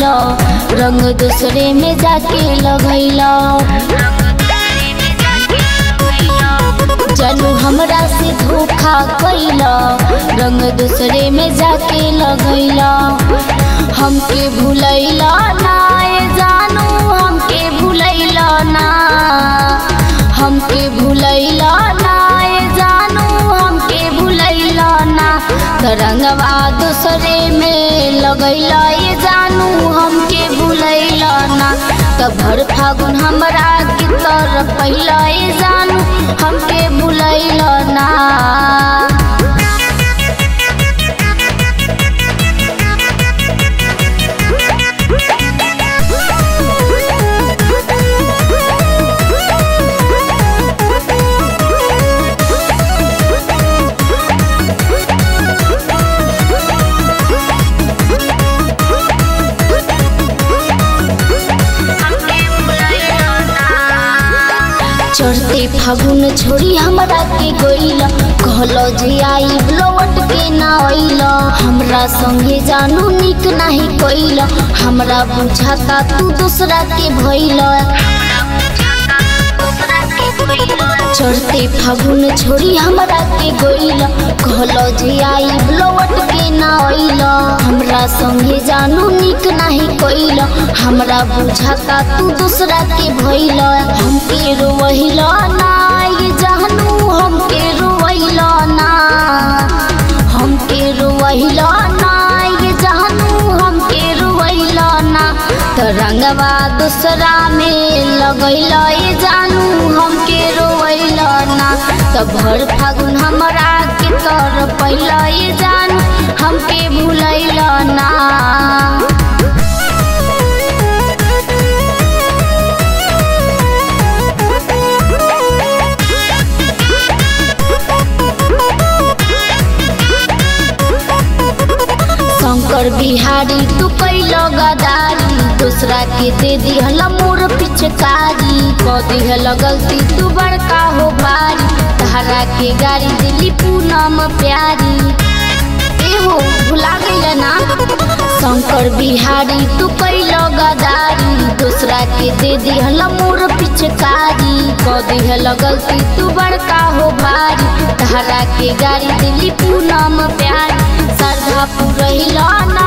कैला रंग दूसरे में जाके लगैला जानू हमरा से धोखा कैला रंग दूसरे में जाके लगैला हमके भूलैला ना ए जानू हमके भूलैला ना हमके भूलैला ना ए जानू हमके भूलैला ना तरंगवा दूसरे में लगैला ये जानू हमके भूलैला ना तब भर फागुन हमरा के तरफ पहिला ये जानू हमके भूलैला ना चढ़ते फागुन छोड़ी हमरा के गइल कहलो जे आई लौट के ना अइल हमरा संगे जानू निक नाही कइल हमरा बुझाता तू दूसरा के भइल चढ़ते फागुन छोड़ी हमरा के गइल कहलो जे आई लौट के ना अइल हमरा संगे जानू निक नाही कइल हमरा बुझाता तू दूसरा के भइल हमके रोइल ना ये जानू हमके रोइल ना हमके रोइल ना ये जानू हमके रोइल ना तरंगवा दूसरा में लगैल ये जानू हमके रोइल ना तब भर फागुन हमरा के तर पहिला ये जानू हमके भूलैल ना शंकर बिहारी तू कैल गदारी दूसरा के दे दिहल मोर पिचकारी क दिहल गलती तू बड़का हो बारी तहरा के गाड़ी दिली पूनम प्यारी एहो भुला गइल ना शंकर बिहारी तू कैल गदारी दूसरा के दे दिहल मोर पिचकारी क दिहल गलती तू बड़का हो बारी तहरा के गाड़ी दिली पूनम प्यारी श्रद्धा पुरैल